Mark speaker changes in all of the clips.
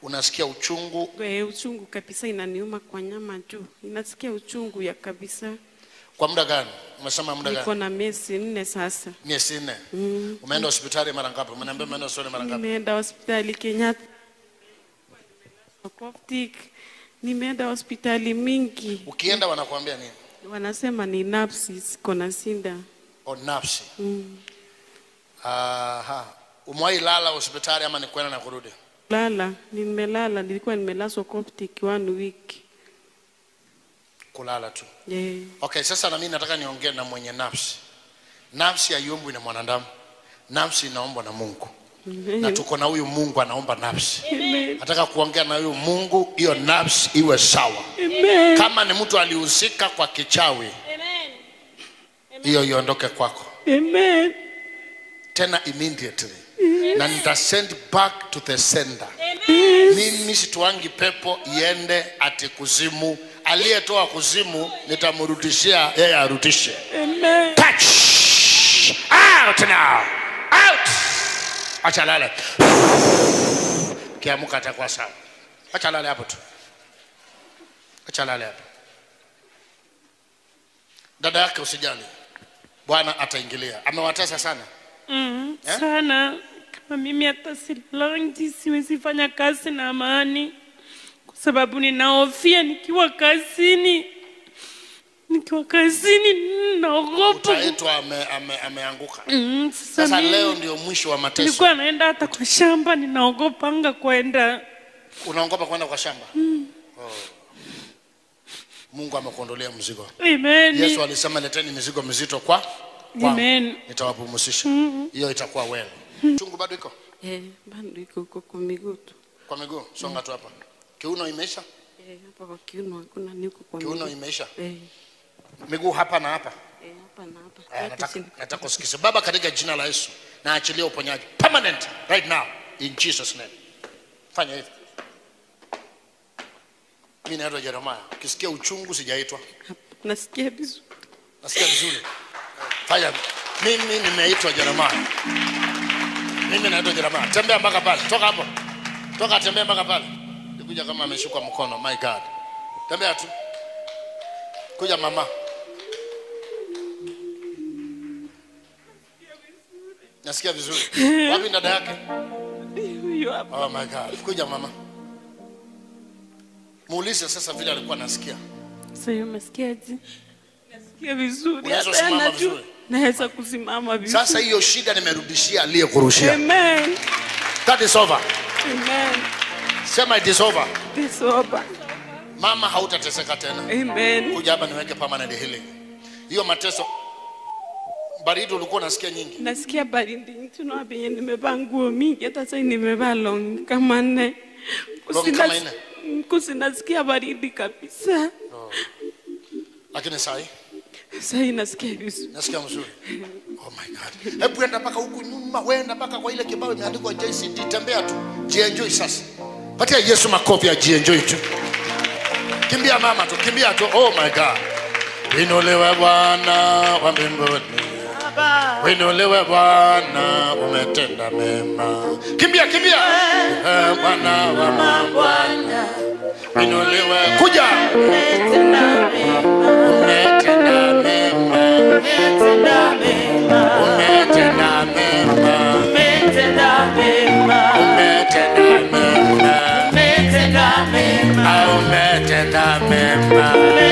Speaker 1: unasikia uchungu
Speaker 2: Eh, uchungu kabisa inaniuma kwa nyama juu. Inasikia uchungu ya kabisa.
Speaker 1: kwa muda gani umesema muda
Speaker 2: Niko
Speaker 1: gani
Speaker 2: na miezi nne sasa.
Speaker 1: miezi nne umeenda hospitali mara ngapi umeniambia umeenda hospitali mara ngapi
Speaker 2: Nimeenda hospitali Kenyatta. Coptic. Nimeenda hospitali mingi.
Speaker 1: ukienda wanakuambia nini
Speaker 2: Wanasema ni nafsi siko na sinda.
Speaker 1: o nafsi Aha. umewahi lala hospitali ama ni kwenda na kurudi
Speaker 2: Lala, nimelala, nilikuwa nimelazwa Coptic one week.
Speaker 1: kulala tu
Speaker 2: Yeah.
Speaker 1: okay sasa na mimi nataka niongee na mwenye nafsi nafsi haiombwi na mwanadamu nafsi inaombwa na mungu na tuko na huyu mungu anaomba nafsi
Speaker 2: Amen.
Speaker 1: nataka kuongea na huyu mungu hiyo nafsi iwe sawa
Speaker 2: Amen.
Speaker 1: kama ni mtu alihusika kwa kichawi hiyo iondoke kwako
Speaker 2: Amen.
Speaker 1: tena immediately na nita send back to the sender mimi situangi pepo iende ati kuzimu aliyetoa kuzimu nitamrudishia yeye arudishe
Speaker 2: Amen.
Speaker 1: touch out now out acha lale kiamuka atakuwa sawa acha lale hapo tu acha lale hapo dada yake usijali bwana ataingilia amewatesa sana
Speaker 3: Mm,
Speaker 1: Eh?
Speaker 3: sana kama mimi hata silangi siwezi fanya kazi na amani kwa sababu ninahofia nikiwa kazini nikiwa kazini naogopa
Speaker 1: utaitwa ame, ame, ameanguka
Speaker 3: mm, sasa
Speaker 1: sasa
Speaker 3: mimi
Speaker 1: leo ndio mwisho wa mateso
Speaker 3: nilikuwa naenda hata kwa shamba ninaogopanga kwenda
Speaker 1: unaogopa kwenda kwa shamba oh. mungu amekuondolea mzigo
Speaker 3: Amen.
Speaker 1: yesu alisema leteni mizigo mizito kwa kwangu.
Speaker 3: Amen.
Speaker 1: nitawapumzisha hiyo itakuwa well chungu bado iko
Speaker 2: Eh, bado iko huko kwa miguu tu.
Speaker 1: kwa miguu songa tu hapa kiuno imeisha
Speaker 2: Eh, hapa kwa kiuno hakuna niko kwa
Speaker 1: kiuno
Speaker 2: miguu.
Speaker 1: imeisha
Speaker 2: Eh,
Speaker 1: miguu hapa na hapa
Speaker 2: eh, hapa na hapa.
Speaker 1: Eh,
Speaker 2: Yote
Speaker 1: nataka
Speaker 2: chini.
Speaker 1: nataka usikize baba katika jina la yesu na achilia uponyaji permanent right now in jesus name fanya hivi mi naitwa jeremaya ukisikia uchungu sijaitwa
Speaker 2: Nasikia vizuri.
Speaker 1: nasikia vizuri fanya mimi nimeitwa jeremaya mimi naitwa jeremaya tembea mpaka pale toka hapo toka tembea mpaka pale nikuja kama ameshukwa mkono my god tembea tu kuja mama nasikia vizuri wapi dada yake
Speaker 2: Huyo hapa.
Speaker 1: oh my god kuja mama muulize sasa vile alikuwa anasikia
Speaker 2: Sasa hiyo umesikiaje? Nasikia vizuri.
Speaker 1: Unaweza
Speaker 2: Hata
Speaker 1: simama
Speaker 2: najua-
Speaker 1: vizuri?
Speaker 2: Naweza kusimama vizuri.
Speaker 1: sasa hiyo shida nimerudishia aliyekurushia
Speaker 2: Amen.
Speaker 1: that is over
Speaker 2: Amen.
Speaker 1: sema it is over
Speaker 2: This over.
Speaker 1: mama hautateseka tena
Speaker 2: Amen.
Speaker 1: kuja hapa niweke permanent healing hiyo mateso baridi ulikuwa unasikia nyingi
Speaker 2: Nasikia baridi tunaona penye nimevaa nguo mingi hata sasa nimevaa long kama nne.
Speaker 1: Long
Speaker 2: Kusina-
Speaker 1: kama nne?
Speaker 2: Kusinasikia baridi kabisa.
Speaker 1: lakini sahi
Speaker 2: Sasa hii nasikia vizuri.
Speaker 1: nasikia mzuri oh my god hebu enda mpaka huku nyuma wenda mpaka kwa ile kibao imeandikwa jct tembea tu jienjoy sasa patia yesu makofi ya jienjoy tu kimbia mama tu kimbia tu oh my god winuliwe bwana wa mbinguni winuliwe bwana umetenda mema kimbia kimbia Eh, bwana wa mabwana winuliwe kuja umetenda mema umetenda mema umetenda mema au umetenda mema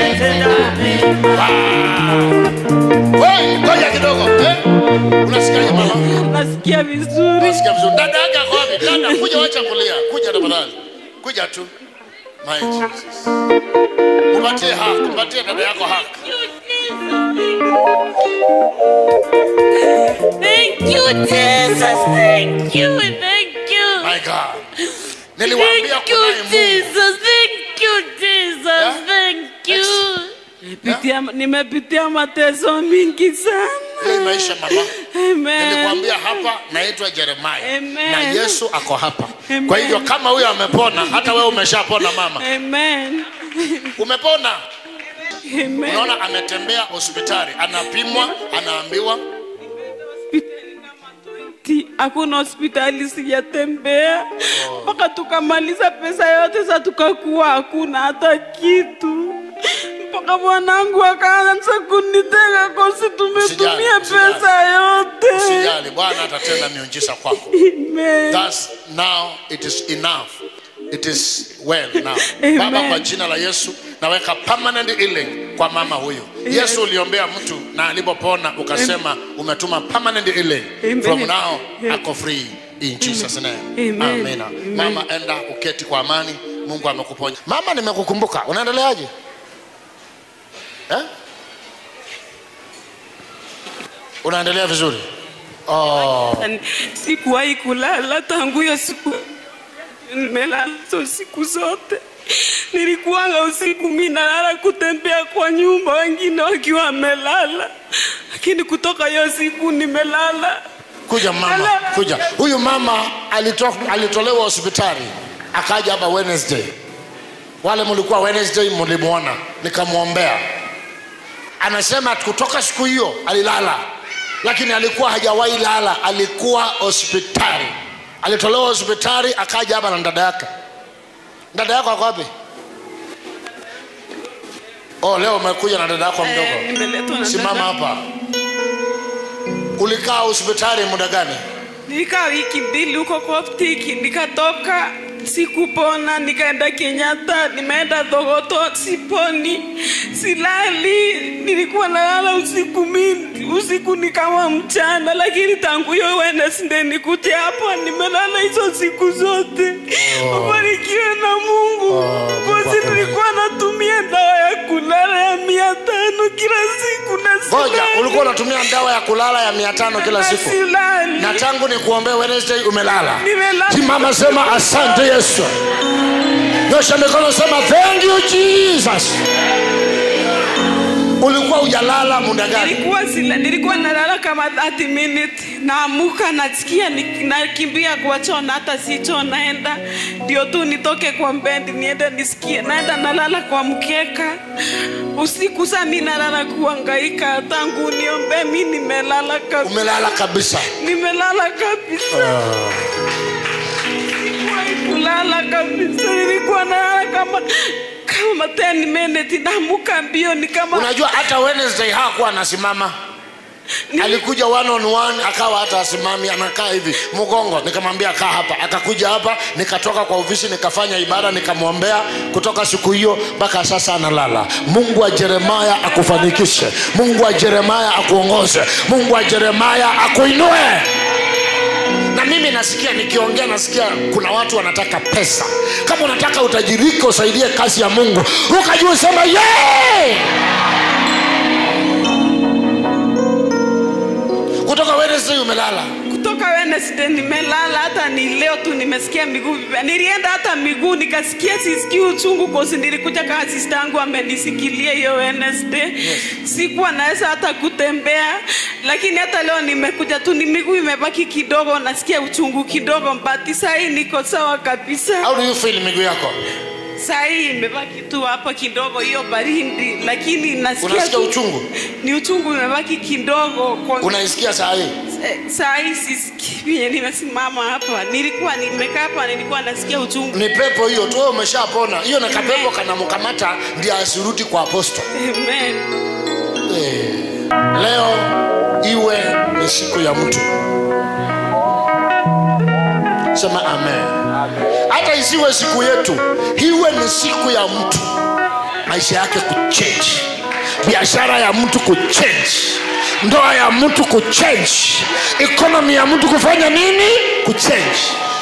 Speaker 1: Wewe, ngoja kidogo eh? unasikiaje mama
Speaker 2: Nasikia vizuri.
Speaker 1: unasikia vizuri dada yake ako wapi dada kuja wacha kulia kuja tafadhali kuja tu my jesus upatie haki upatie dada yako haki
Speaker 3: Thank you, Jesus. Thank you. Thank you.
Speaker 1: my god niliwaambia
Speaker 3: Thank you,
Speaker 1: kunaye mungu
Speaker 3: Jesus. Thank you, Jesus.
Speaker 1: Yeah?
Speaker 3: Thank you.
Speaker 2: Nimepitia, nimepitia mateso mingi sana.
Speaker 1: Hii maisha mama
Speaker 2: Amen.
Speaker 1: nilikwambia hapa naitwa jeremaya
Speaker 2: Amen.
Speaker 1: na yesu ako hapa
Speaker 2: Amen.
Speaker 1: kwa hivyo kama huyo amepona hata wewe umeshapona mama
Speaker 2: Amen.
Speaker 1: umepona
Speaker 2: Amen.
Speaker 1: unaona ametembea hospitali anapimwa anaambiwa
Speaker 2: Hospitali kama 20. hakuna hospitali sijatembea mpaka tukamaliza pesa yote sa tukakuwa hakuna hata kitu mpaka mwanangu akaanza kunitega kosi tumetumia
Speaker 1: Usijali, usijali.
Speaker 2: pesa yote
Speaker 1: usijali bwana atatenda miujiza kwako
Speaker 2: Amen.
Speaker 1: Thus, now it is enough it is well now
Speaker 2: Amen.
Speaker 1: baba kwa jina la yesu naweka permanent healing kwa mama huyu yesu uliombea mtu na alipopona ukasema umetuma permanent healing
Speaker 2: Amen.
Speaker 1: from now
Speaker 2: Amen.
Speaker 1: ako free in jesus name
Speaker 2: Amen.
Speaker 1: amina
Speaker 2: Amen.
Speaker 1: mama enda uketi kwa amani mungu amekuponya mama nimekukumbuka unaendeleaje eh? unaendelea vizuri oh.
Speaker 2: Yaani, sikuwahi kulala tangu hiyo siku nimelala hizo siku zote nilikuwanga usiku mi nalala kutembea kwa nyumba wengine wakiwa wamelala lakini kutoka hiyo siku nimelala
Speaker 1: kuja mama kuja huyu mama alito, alitolewa hospitali akaja hapa wednesday wale mlikuwa wednesday mlimwona nikamwombea anasema kutoka siku hiyo alilala lakini alikuwa hajawahi lala alikuwa hospitali alitolewa hospitali akaja hapa na dada yake dada yako ako wapi oh leo umekuja na dada yako
Speaker 2: Eh,
Speaker 1: mdogo
Speaker 2: nimeletwa na
Speaker 1: simama
Speaker 2: dada.
Speaker 1: hapa ulikaa hospitali muda gani
Speaker 2: nilikaa wiki mbili huko koptiki nikatoka sikupona nikaenda kenyatta nimeenda dhogoto siponi silali nilikuwa nalala usiku mingi usiku ni kama mchana lakini tangu hiyo wednesday nikuja hapa nimelala hizo siku zote ubarikiwe na mungu
Speaker 1: Oh, Mungu
Speaker 2: kosi
Speaker 1: akubariki.
Speaker 2: nilikuwa natumia dawa ya kulala ya mia tano kila siku na
Speaker 1: ngoja
Speaker 2: silali.
Speaker 1: ulikuwa unatumia dawa ya kulala ya mia tano kila
Speaker 2: Na
Speaker 1: siku
Speaker 2: silali.
Speaker 1: na tangu ni kuombea wednesday umelala
Speaker 2: Nimelala.
Speaker 1: simama sema asante yesu nyosha mikono sema thank you jesus ulikuwa ujalala muda gani
Speaker 2: nilikuwa sila, nilikuwa nalala kama 30 minutes naamuka nasikia ni- nakimbia kwa choo na hata si choo naenda ndio tu nitoke kwa bendi niende nisikie naenda nalala kwa mkeka usiku saa mi nalala kuangaika tangu niombe mi nimelala kabisa
Speaker 1: umelala kabisa
Speaker 2: nimelala kabisa Sikuwahi kulala kabisa nilikuwa nalala kama kama 10 minutes naamuka mbio ni kama
Speaker 1: unajua hata wednesday hakuwa anasimama
Speaker 2: ni-
Speaker 1: alikuja one on one akawa hata asimami anakaa hivi mgongo nikamwambia kaa hapa akakuja hapa nikatoka kwa ofisi nikafanya ibada nikamwombea kutoka siku hiyo mpaka sasa analala mungu wa jeremaya akufanikishe mungu wa jeremaya akuongoze mungu wa jeremaya akuinue na mimi nasikia nikiongea nasikia kuna watu wanataka pesa kama unataka utajirike usaidie kazi ya mungu ukajua sema yeah! kutoka wednesday umelala
Speaker 2: kutoka Wednesday nimelala, hata ni leo tu nimesikia miguu vibaya. Nilienda hata miguu nikasikia sisikii uchungu kosi, nilikuja kama sister yangu amenisikilia hiyo Wednesday. Sikuwa naweza hata kutembea, lakini hata leo nimekuja tu, ni miguu imebaki kidogo, nasikia uchungu kidogo, but saa hii niko sawa kabisa.
Speaker 1: how do you feel miguu yako
Speaker 2: Saa hii imebaki tu hapa kidogo hiyo baridi, lakini nasikia
Speaker 1: Unasikia
Speaker 2: tu-
Speaker 1: uchungu?
Speaker 2: ni uchungu imebaki kidogo kwa
Speaker 1: unaisikia saa hii
Speaker 2: Eh, saa hii sisikii vyenye nimesimama hapa nilikuwa nimekaa hapa nilikuwa nasikia uchungu
Speaker 1: ni pepo hiyo tu wewe umeshapona hiyo na kapepo kanamkamata ndio asirudi kwa aposto
Speaker 2: Amen.
Speaker 1: Eh, leo iwe ni siku ya mtu sema amen hata isiwe siku yetu iwe ni siku ya mtu maisha yake kuchange biashara ya mtu kuchange ndoa ya mtu kuchange ekonomi ya mtu kufanya nini kuchange